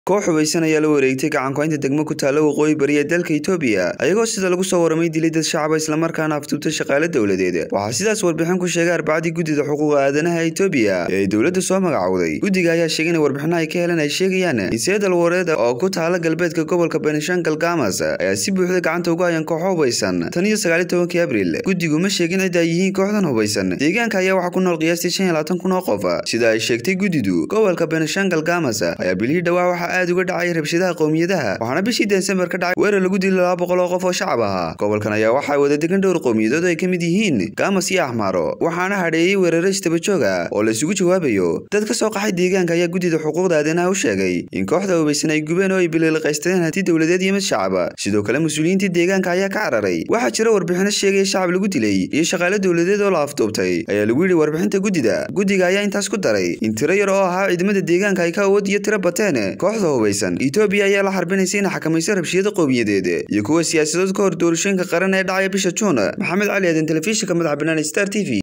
koox hubaysan ayaa la wareegtay gacankuhaynta degmo ku taalla waqooyi bari ee dalka itoobiya ayagoo sida lagu soo waramay dilay dad shacaba islamarkaana afduubtay shaqaale dowladeed waxaa sidaas warbixin ku sheegay arbacadii guddida xuquuqa aadanaha itoobiya ee ay dowladda soo magacowday guddiga ayaa sheegay in warbixino ay ka heleen ay sheegayaan in seedal wareed oo ku taala galbeedka gobolka benishangal gamas ayaa si buuxda gacanta ugu hayan kooxo hubaysan tan iyo sagaaliy tobankii abriil guddigu ma sheegin cidda ay yihiin kooxdan hubaysan deegaanka ayaa waxaa ku nool qiyaastii shan iyo labaatan kun oo qof sida ay sheegtay guddidu gobolka benishangal gamas ayaa bilihii dhawaa waxaa aad uga dhacay rabshadaha qowmiyadaha waxaana bishii desembar ka dhacay weerar lagu dilay laba boqol oo qof oo shacab ahaa gobolkan ayaa waxaa wada degan dhowr qowmiyadood ay ka mid yihiin gamas iyo axmaaro waxaana hadheeyey weeraro istabajooga oo la isugu jawaabayo dad ka soo qaxay deegaanka ayaa guddida xuquuqda aadanaha u sheegay in kooxda hubaysan ay gubeen oo ay biliiliqaysteen hanti dowladeed iyo mid shacaba sidoo kale mas-uuliyiintii deegaanka ayaa ka cararay waxaa jira warbixino sheegaya shacab lagu dilay iyo shaqaale dowladeed oo la afduubtay ayaa lagu yidhi warbixinta guddida guddiga ayaa intaas ku daray in tiro yar oo ahaa ciidamada deegaanka ay ka awood iyo tiro bateen kooxda hubaysan etoobiya ayaa la xarbinaysa inay xakamayso rabshiyada qowmiyadeed iyo kuwa siyaasadood ka hor doorashooyinka qaran ee dhacaya bisha juun maxamed cali aadan telefishinka madaxa bannaan star t v